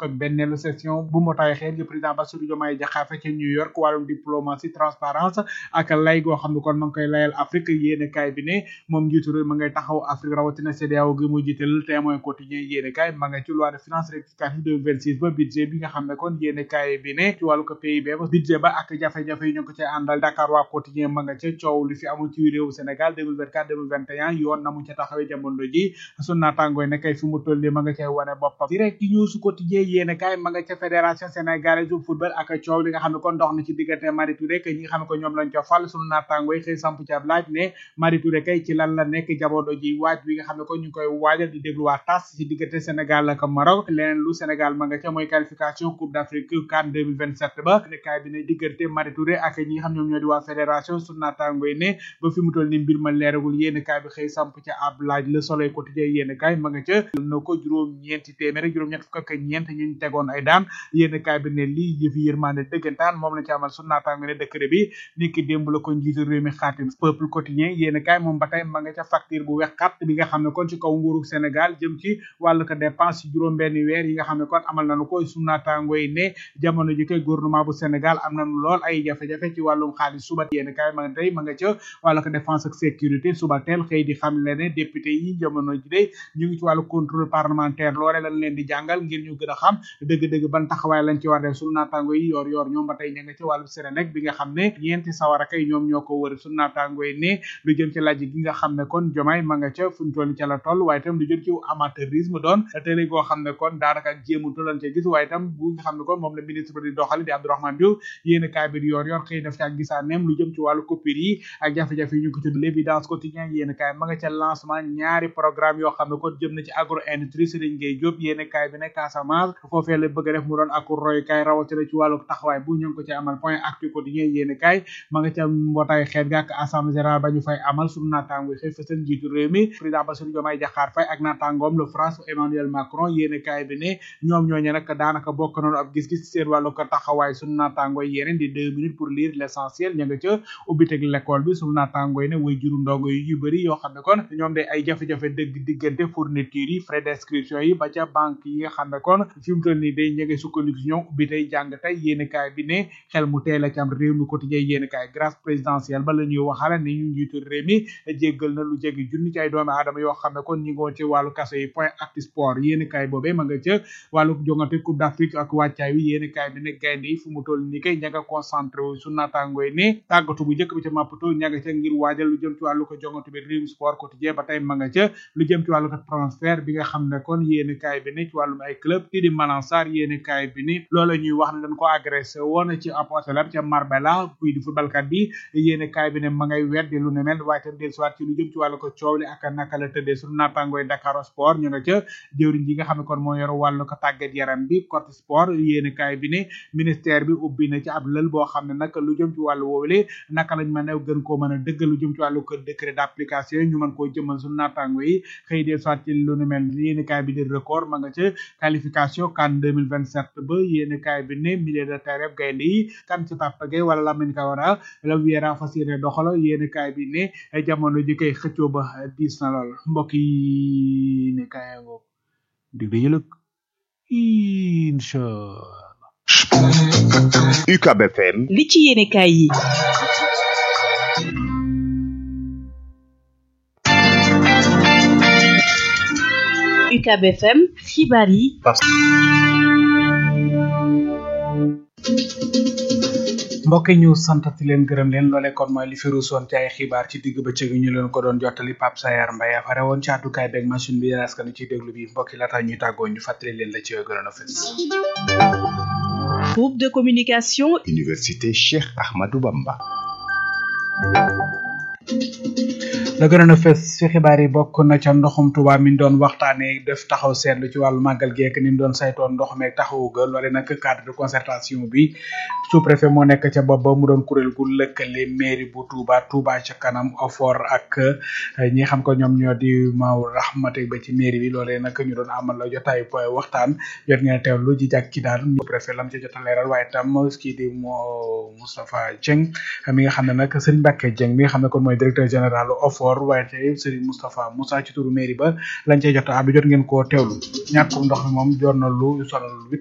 fukk ak benneelu session bu mbootaay xeet gi président Bassirou Diomaye Diakhar Faye ca New York wàllum diplomatie transparence ak lay goo xam ne kon ma ngi koy layal Afrique yéene kaay bi ne moom njiitu réew ma ngay taxaw Afrique rawatina CEDEAO gi mu jiital témoin quotidien yéene kaay ma nga ci loi de finance rectificative 2026 ba budget bi nga xam ne kon yéene kaay bi ne ci wàllu ko PIB ba budget ba ak jafe-jafe yi ñu ko ci àndal Dakar waa quotidien ma nga ca coow li fi amul ci réew Sénégal 2024 2021 yoon na mu ca taxawee jamono ji sun naatangooy ne kay fi mu toll ma nga cay wane boppam direct news quotidien yéene kaay ma nga ca fédération sénégalaise du football ak coow li nga xam ne kon dox na ci diggante Mari Touré que ñi nga xam ne ko ñoom lañ ca fal sunu naatangooy xëy samp ci ab laaj ne Mari Touré kay ci lan la nekk jamono ji waaj bi nga xam ne ko ñu ngi koy waajal di déglu waa tas ci diggante Sénégal ak Maroc leneen lu Sénégal ma nga ca mooy qualification coupe d'Afrique CAN 2027 ba ne kaay bi ne diggante Mari Touré ak ñi nga xam ñoom ñoo di waa fédération sunu naatangooy ne ba fi mu toll ni mbir ma leeragul yéene kaay bi xëy samp ca ab laaj le soleil quotidien yéene kaay ma nga ca na ko juróom ñeenti téeméer juróom ñett fukk ak ñeent ñu tegoon ay daan yéene kaay bi ne lii yëfi yërmande dëggantaan moom la ci amal sunu naataango ne décret bi ni ki démb la ko njiitu réew mi xaatim peuple quotidien yéene kaay moom ba tey ma nga ca facture bu wex xat bi nga xam ne kon ci kaw nguuru Sénégal jëm ci wàllu ko dépense ci juróom benn weer yi nga xam ne kon amal nañu ko sunu naataango yi ne jamono ji koy gouvernement bu Sénégal am nañu lool ay jafe-jafe ci wàllum xaalis suba yéene kaay ma nga tey ma nga ca wàllu ko défense ak sécurité suba teel xëy di xam le ne député yi jamono ji de ñu ngi ci wàllu contrôle parlementaire loole lañ leen di jàngal ngir ñu gën a xam dëgg-dëgg ban taxawaay lañ ci war def sunu naataango yi yor yor ñoom ba tey ña nga ci wàllu Sénégal bi nga xam ne ñeenti sawara kay ñoom ñoo ko wër sunu naataango yi ne lu jëm ci laaj gi nga xam ne kon jomaay ma nga ca fu ñu toll ca la toll waaye itam lu jëm ci amateurisme doon télé goo xam ne kon daanaka ak jéemu tolan ca gis waaye itam bu nga xam ne kon moom la ministre di doxali di Abdourahmane Diouf yéen kaay bi di yor yor xëy def ci ak gisaaneem lu jëm ci wàllu coupure yi ak jafe-jafe yi ñu ko tudd l'évidence quotidien yéen kaay ma nga ca lancement ñaari programme yoo xam ne kon jëm na ci agro industrie Serigne Gueye Diop yéen kaay bi ne Casamance foofee la bëgg a def mu doon ak roy kaay rawatina ci wàllu taxawaay bu ñu ngi ko ci amal point actu quotidien yéen kaay ma nga ca mbootaay xeet ga ak assemblée générale ba ñu fay amal suñu naataango xëy fësal njiitu réew mi président Bassirou Diomaye Diakhar Faye ak naataangoom le France Emmanuel Macron yéen kaay bi ne ñoom ñooñu nag daanaka bokk nañu ab gis-gis seen wàllu ko taxawaay suñu naataango yeneen di deux minutes pour lire l'essentiel ña nga ca ubbiteg l'école bi suñu naataango yi ne way juru ndongo yu yu bëri yoo xam ne kon ñoom de ay jafe-jafe dëgg diggante fourniture yi frais d'inscription yi ba ca banque yi nga xam ne kon fi mu toll nii day ñege sukkandiku si ñoom ubbi tey jàng tey yéen kaay bi ne xel mu teel a ci am réew mi quotidien yéen kaay grâce présidentielle ba la ñuy waxala ne ñu njiitu réew mi jéggal na lu jegi junni ci ay doomi aadama yoo xam ne kon ñi ngoon ci wàllu kaso yi point actu sport yéen kaay boobee ma nga ca wàllu jongante coupe d'Afrique ak wàccaay wi yéen kaay bi ne gaynde yi fu mu toll nii kay ña nga concentré wu su naataangooy ne tàggatu bu njëkk bi ca Maputo ña nga ca ngir waajal lu jëm ci wàllu ko jongante bi réew sport quotidien ba tey ma nga ca lu jëm ci wàllu ko transfert bi nga xam ne kon yéen kaay bi ne ci wàllum ay club kii di Malang Sarr yéen kaay bi ni loolu ñuy wax ne dañ ko agressé woon ci apotelar ca Marbella kuy di footballkat bi yéen kaay bi ne ma ngay weddi lu ne mel waaye tam del soit ci lu jëm ci wàllu ko coow li ak naka la tëddee suñu naatangooy Dakar sport ñu nga ca jëwriñ ji nga xam ne kon moo yor wàllu ko tàggat yaram bi côté sport yéen kaay bi ne ministère bi ubbi na ci ab lël boo xam ne nag lu jëm ci wàllu woowule naka lañ mën a gën koo mën a dëgg lu jëm ci wàllu ko décret d'application ñu mën koo jëmal suñu naataango yi xëy del soit ci lu ne mel yéen kaay bi di record ma nga ca qualification CAN 2027 ba yéen kaay bi ne milieu de terrain gaynde yi kan ci Papa Gueye wala Lamine Camara la Viera fas yéene doxalo yéen kaay bi ne jamono ji koy xëccoo ba diis na lool mbokk yi ne kaay ngoo dig da yëlëg incha UCAB FM li ci yéene kaay yi UCAB FM xibaar yi mbokk yi ñu santati leen gërëm leen loolee kon mooy li fi ruusoon ci ay xibaar ci digg bëccëg ñu leen ko doon jottali Pape Sayar Mbaye afare woon ci àddukaay beeg machine bi yéen askan ci déglu bi mbokk yi laata ñuy tàggoo ñu fàttali leen la ci gënoon a fës groupe de communication Université Cheikh Ahmadou Bamba la gënoon a fës ci xibaar yi bokk na ca ndoxum Tuuba mi doon waxtaanee def taxaw seetlu ci wàllu màggal geek ni mu doon saytoon ndox meeg taxawu ga loole nag cadre de concertation bi sous préfet moo nekk ca bopp ba mu doon kuréel gu lëkkale mairie bu Touba Touba ca kanam OFOR ak ñi xam ko ñoom ñoo di Maw Rahmate ba ci mairie bi loolee nag ñu doon amal la jotaay point waxtaan jot ngeen teewlu ji jàk ci daal sous préfet lam ca jot a leeral waaye tam kii di moo Moustapha Dieng mi nga xam ne nag Serigne Mbacke Dieng mi nga xam ne kon mooy directeur général OFOR waaye tey Serigne Moustapha Moussa ci turu mairie ba lañ cey jot a àddu jot ngeen koo teewlu ñàkkum ndox mi moom jot na lu sonal